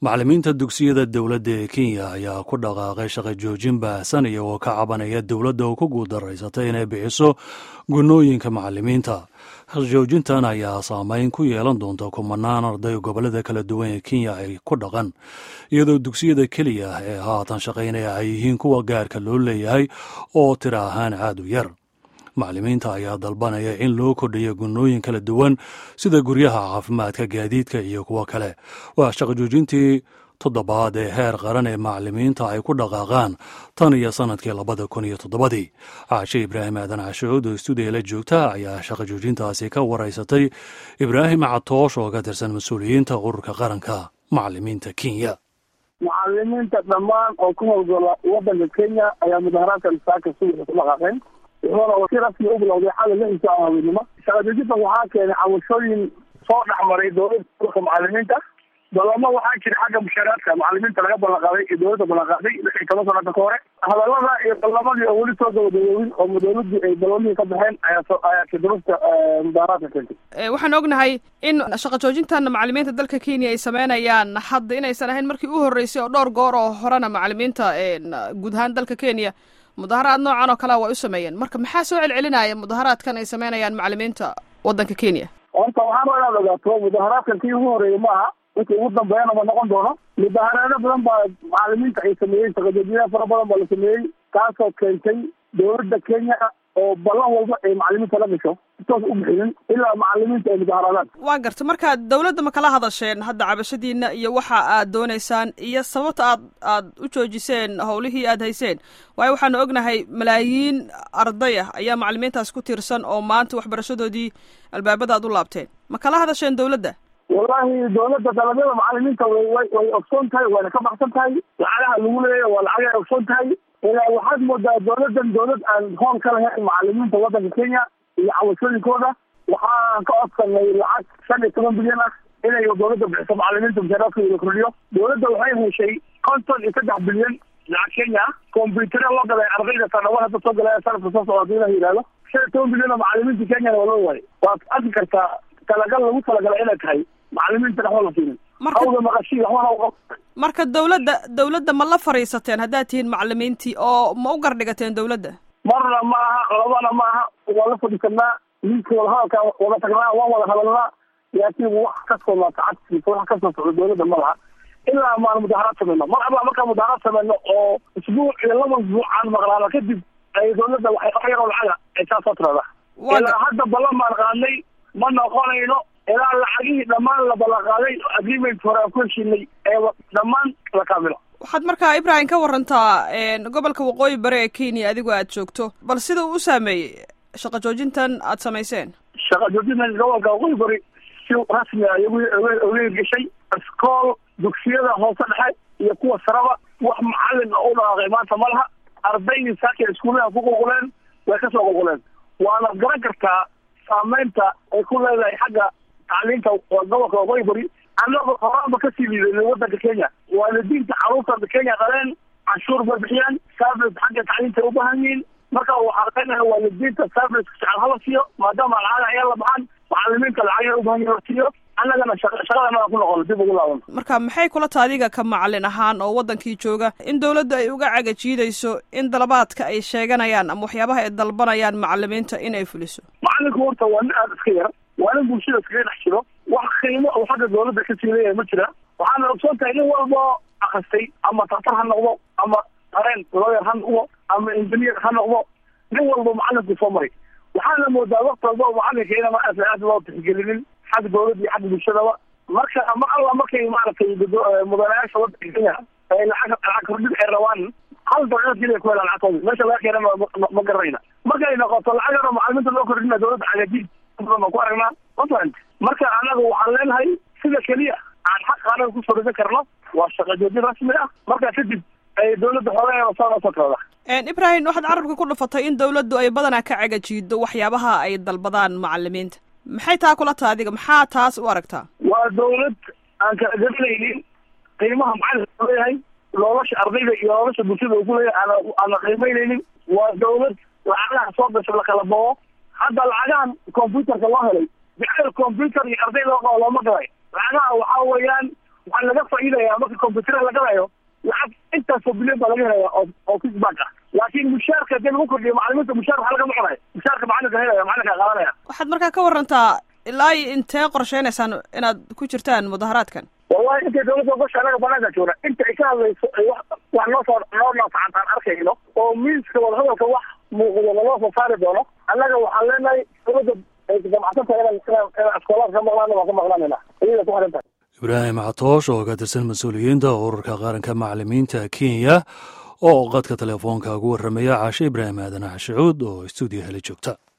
macallimiinta dugsiyada dowladda ee kenya ayaa ku dhaqaaqay shaqo joojin baahsan iyagoo ka cabanaya dowladda oo ku guuldarraysatay inay bixiso gunnooyinka macallimiinta joojintan ayaa saameyn ku yeelan doonta kumanaan arday gobollada kala duwan ee kenya ay ku dhaqan iyadoo dugsiyada keliya ee haatan shaqaynaya ay yihiin kuwa gaarka loo leeyahay oo tira ahaan aad u yar macallimiinta ayaa dalbanaya in loo kordhiyo gunnooyin kala duwan sida guryaha caafimaadka gaadiidka iyo kuwo kale waa shaqo joojintii toddobaad ee heer qaran ee macallimiinta ay ku dhaqaaqaan tan iyo sannadkii labada kun iyo toddobadii caashe ibraahim aadan cashuud oo stuudiya la joogta ayaa shaqo joojintaasi ka waraysatay ibraahim catoosh oo ka tirsan mas-uuliyiinta ururka qaranka macallimiinta kenya macallimiinta dhammaan oo ku howlgala waddanka kenya ayaa mudaharaadkan saaka subaxa ku dhaqaaqeen wuxuuna si rasmi u bilowday xalay lixii saaca haweenimo shaqadejintan waxaa keenay cabashooyin soo dhexmaray dowladda ururka macallimiinta balamo waxaa jira xagga mushaaraadka macallimiinta laga ballanqaaday iyo dowladda ballanqaaday lixii toban sanada ka hore hadalada iyo ballamadii oo weli soo gabagaboobin oo dowladii ay ballamihii ka baxeen ayaa ayaa kidurufta mudaharaadka keentay waxaan ognahay in shaqo joojintan macallimiinta dalka kenya ay sameynayaan hadda inaysan ahayn markii u horreysay oo dhowr goor oo horena macallimiinta guud ahaan dalka kenya mudaharaad noocan oo kalea way u sameeyeen marka maxaa soo celcelinaya mudaharaadkan ay sameynayaan macallimiinta waddanka kenya horta waxaan raba inaad ogaato mudaharaadkan kii ugu horeeyey ma aha wixii ugu dambeeyana ma noqon doono mudaharaado badan baa macallimiinta ay sameeyey shaqajoojiyada fara badan baa la sameeyey taasoo keentay dowladda kenya oo ballan walba ay macallimiinta la gasho toos u bixinin ilaa macallimiinta ay mudaharaadaan waa garta marka dowladda ma kala hadasheen hadda cabashadiina iyo waxa aad dooneysaan iyo sababta aad aad u joojiseen howlihii aad hayseen waayo waxaanu ognahay malaayiin arday ah ayaa macallimiintaas ku tiirsan oo maanta waxbarashadoodii albaabada aad u laabteen ma kala hadasheen dowladda wallahi dowladda dalabyada macallimiinta way way ogsoon tahay wayna ka baxsan tahay lacagaha lagu leeyahy waa lacagay ogsoon tahay ilaa waxaad moodaa dowladdan dowlad aan hoon ka lahayn macallimiinta waddanka kenya iyo cawashooyinkooda waxaan ka codsanay lacag shan iyo toban bilyan ah inay dowladda bixiso macallimiinta mushaaraadkooda la kordhiyo dowladda waxay heshay konton iyo saddex bilyan lacag kenya ah combyutara loo gaday ardayda sanawar hadda soo galaya sanadka soo socda hadii la yidhahdo shan iyo toban bilyan oo macallimiinta kenyana waa loo waayay waad arki kartaa talagal lagu talagalay inay tahay macallimiinta waxba la siinin hawda maqashii waxbana marka dowladda dowladda ma la fariisateen haddaad tihiin macallimiintii oo ma u gardhigateen dowladda marna ma aha labana ma aha waa la fadhiisanaa liiska wadahadalka wada tagnaa waan wada hadalnaa laakiin wax kasoo laatacadkiisa wax kasoo socdo dowladda ma laha ilaa maan mudaharaad sameyno mar alla markaan mudaharaad sameyno oo isbuuc iyo laba isbuuc aan maqlaano kadib ay dowladda waxay wax yaroo lacaga ay saa soo tiradaa ilaa hadda ballan baan qaadnay ma noqonayno ilaa lacagihii dhammaan la ballanqaaday agreement hore aan ku heshiinay ee dhammaan la kaamilo waxaad markaa ibrahim ka warantaa gobolka waqooyi bari ee kenya adigoo aad joogto bal sida uu u saameeyey shaqo joojintan aad samayseen shaqa joojintan gobolka waqooyi bari si rasmi a oga hirgeshay iskool dugsiyada hoose dhexe iyo kuwa saraba wax macallin oo u dhaqaaqay maanta ma laha ardaydii saakay iskuulaha ku qulquleen way kasoo qulquleen waana garan kartaa saameynta ay ku leedahay xagga tacliinta gobolka waqooyi bari annaga horaanba kasii liidanay waddanka kenya waalidiinta caruurta kenya qaleen canshuur bay bixiyaan service xagga tacliinta u baahan yihiin marka waxaa leenahay waalidiinta service jecel hala siiyo maadaama lacag ayaa la baxan macallimiinta lacagay u baahan yihin la siiyo annagana shaqadana ku noqono dib ugu laaban marka maxay kula taha adiga ka macallin ahaan oo waddankii jooga in dowladda ay uga cagajiidayso in dalabaadka ay sheeganayaan ama waxyaabaha ay dalbanayaan macallimiinta in ay fuliso macallinku horta waa nin aada iska yar waa nin bulshada iskaga dhex jiro wax qiimo oo xagga dowladda kasii leeyahay ma jira waxaana ogsoon tahay nin walba akristay ama daktar ha noqdo ama qareen lawyer ha noqdo ama engineer ha noqdo nin walba macallinku soo maray waxaana moodaa waqti walba oo macallinka inama aad aad loo tixgelinin xagga dowladda iyo xagga bulshadaba marka ma alla markay maaragtay mudanayaasha waddanka kenya ay lacag lacag kordhin ay rabaan hal daqiiqad keliya ku helaan lacagtooda meesha laga keena ma garanayna markay noqoto lacag yaro macallimiinta loo kordhina dowladda cagajiid badan ku aragnaa puntland marka anaga waxaan leenahay sida keliya aan xaq qaanaga kusoo dhisan karno waa shaqa joojin rasmi ah markaa kadib ay dowladda xoogaheeda soo soo tirada ibrahim waxaad carabka ku dhufatay in dowladdu ay badanaa ka cagajiido waxyaabaha ay dalbadaan macallimiinta maxay taa kula taha adiga maxaa taas u aragtaa waa dowlad aan kala garanaynin qiimaha macallinka leeyahay nolosha ardayda iyo nolosha bulshada uu kuleeyahay aan aana qiimaynaynin waa dowlad lacagaha soo gasha lakala bao hadda lacagahan computerka loo helay jacayl computer iyo arday loo qabo looma galay lacagaha waxaa weeyaan waxaa laga faa'iidaya marka combyutera la galayo lacag intaasoo bilyan baa laga helaya oo oo kisbank ah laakiin mushaarka hadii lagu kordhiyo macalimiinta mushaar waxaa lagama cunayo mushaarka macalinka helaya macalinka qaadanaya waxaad markaa ka warantaa ilaa iyo intee qorsheynaysaan inaad ku jirtaan mudaharaadkan wallahi intay dawladda ogosha anaga banaanka joogna inta ay ka hadlayso ay wax wax noo soo noo naasacantaan arkayno oo miiska wadahadalka wax muuqdo naloo soo saari doono annaga waxaan leenahay dawladda ay damacsan tahay inaan inaan inaan iskoolaad ka maqlaana waan ka maqlaanayna iyada ku xiran tahay ibraahim catoosh oo ka tirsan mas-uuliyiinta ururka qaranka macalimiinta kenya oo qadka telefoonka ugu warramaya caashe ibraahim aadan axshacuud oo stuudiyo heli joogta